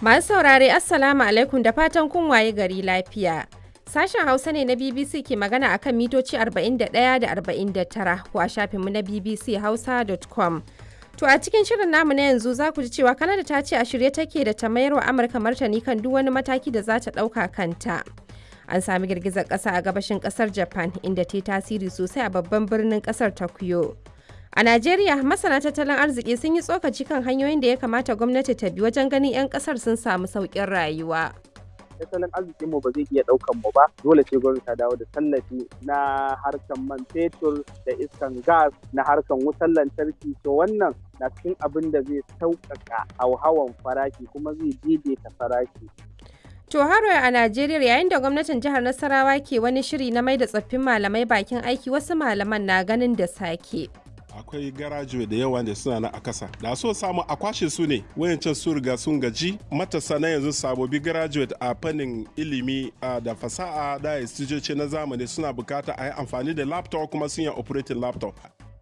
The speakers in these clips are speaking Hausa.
Masu saurare Assalamu alaikum da fatan kun waye gari lafiya. Sashen Hausa ne na BBC ke magana akan mitoci 41 da 49 ko a shafinmu na bbchausa.com. To a cikin shirin namu na yanzu za ku ji cewa Kanada ta ce a shirye take da ta mayar wa Amurka martani kan duk wani mataki da za ta ɗauka kanta. An sami girgizar ƙasa a gabashin ƙasar Japan inda ta yi tasiri sosai a babban birnin ƙasar Tokyo. A Najeriya, masana tattalin arziki sun yi tsokaci kan hanyoyin da ya kamata gwamnati ta bi wajen ganin 'yan kasar sun samu sauƙin rayuwa. tattalin arzikin mu ba zai iya ɗaukan mu ba dole ce gwamnati ta dawo da tallafi na harkan man fetur da iskan gas na harkan wutar lantarki to wannan na cikin abin da zai sauƙaƙa hauhawan farashi kuma zai daidaita farashi To haro a Najeriya yayin da gwamnatin jihar Nasarawa ke wani shiri na mai da tsoffin malamai bakin aiki wasu malaman na ganin da sake. akwai garajuwe da yawa da suna na a kasa da so samu a kwashe su ne wayancan su riga sun gaji matasa na yanzu sabobi graduate a fannin ilimi da fasaha da istijoci na zamani suna bukata a yi amfani da laptop kuma sun yi operating laptop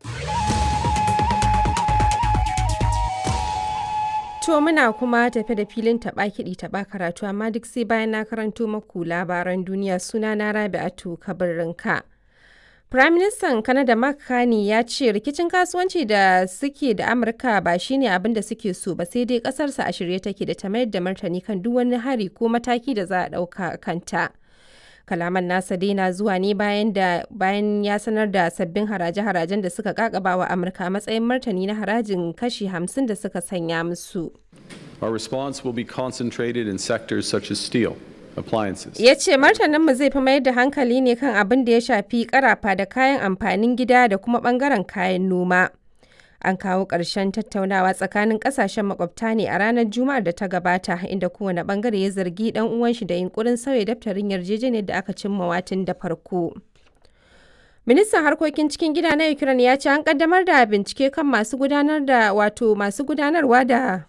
To muna kuma tafe da filin taɓa kiɗi taɓa karatu amma duk sai bayan na karanto maku labaran duniya suna na Rabi'atu Kabirinka. Firaministan Kanada Mark Carney ya ce rikicin kasuwanci da suke da Amurka ba shine abin da suke so ba sai dai kasarsa a shirye take da ta mayar da martani kan duk wani hari ko mataki da za a ɗauka kanta. Kalaman nasa dai na zuwa ne bayan da bayan ya sanar da sabbin haraje-harajen da suka kakaba wa Amurka a matsayin martani na harajin kashi 50 da suka sanya musu. Our response will be concentrated in sectors such as steel, appliances. Ya ce martaninmu zai fi mayar da hankali ne kan abin da ya shafi karafa da kayan amfanin gida da kuma bangaren kayan noma. An kawo ƙarshen tattaunawa tsakanin ƙasashen makwabta ne a ranar Juma'ar da ta gabata inda kowane bangare ya zargi ɗan uwan shi da yunkurin sauya daftarin yarjejeniyar da aka cimma watin da farko. Ministan harkokin cikin gida na Ukraine ya ce an kaddamar da bincike kan masu gudanar da wato masu gudanarwa da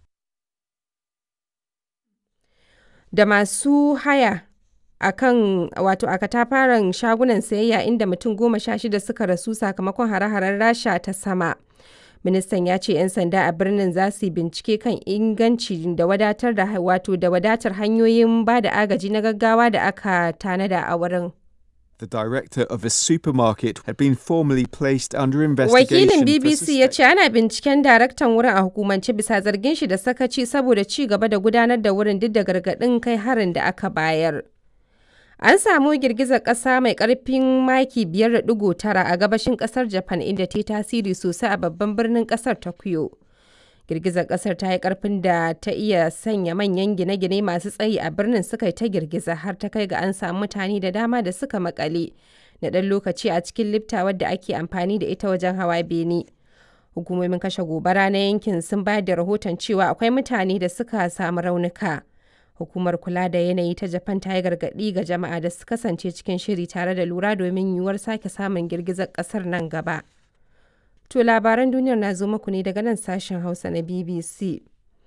da masu haya a kan wato a katafaren shagunan sayayya inda mutum goma sha shida suka rasu sakamakon hare-haren rasha ta sama ministan ya ce 'yan sanda a birnin za su bincike kan inganci da wadatar da wato da wadatar hanyoyin ba da agaji na gaggawa da aka tanada a wurin The director of a supermarket had been formally placed under investigation. Wakilin BBC ya ce ana binciken daraktan wurin a hukumance bisa zargin shi da sakaci saboda ci gaba da gudanar da wurin duk da gargaɗin kai harin da aka bayar. An samu girgizar ƙasa mai ƙarfin maki 5.9 a gabashin ƙasar Japan inda ta yi tasiri sosai a babban birnin ƙasar Tokyo. Girgizar ƙasar ta yi ƙarfin da ta iya sanya manyan gine-gine masu tsayi a birnin suka yi ta girgiza har ta kai ga an samu mutane da dama da suka makale na ɗan lokaci a cikin lifta wadda ake amfani da ita wajen hawa bene. Hukumomin kashe gobara na yankin sun bayar da rahoton cewa akwai mutane da suka samu raunuka. Hukumar kula da yanayi ta Japan ta yi gargaɗi ga jama'a da su kasance cikin shiri tare da lura domin yiwuwar sake samun girgizar ƙasar nan gaba. To labaran duniyar na zo muku ne daga nan sashen Hausa na BBC.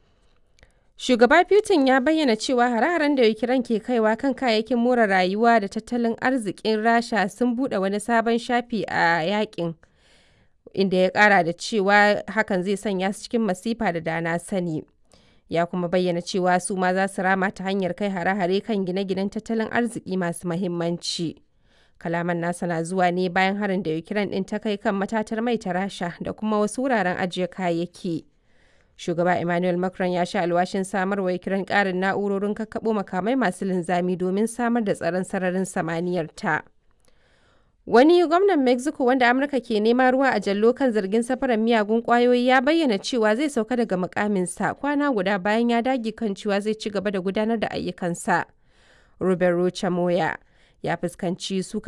Shugaba Putin ya bayyana cewa hare-haren da Ukraine ke kaiwa kan kayayyakin more rayuwa da tattalin arzikin Rasha sun buɗe wani sabon shafi a yakin. Inda ya ƙara da cewa hakan zai sanya su cikin masifa da dana sani. Ya kuma bayyana cewa su ma za su rama ta hanyar kai hare-hare kan gine-ginen tattalin arziki masu mahimmanci. kalaman nasa na zuwa ne bayan harin da ukraine din ta kai kan matatar mai ta rasha da kuma wasu wuraren ajiye kayayyaki shugaba emmanuel macron ya sha alwashin samar wa ukraine karin na'urorin kakkaɓo makamai masu linzami domin samar da tsaron sararin samaniyar ta wani gwamnan mexico wanda amurka ke nema ruwa a jallo kan zargin safarar miyagun kwayoyi ya bayyana cewa zai sauka daga mukaminsa kwana guda bayan ya dage kan cewa zai ci gaba da gudanar da ayyukansa robert rocha moya ya fuskanci suka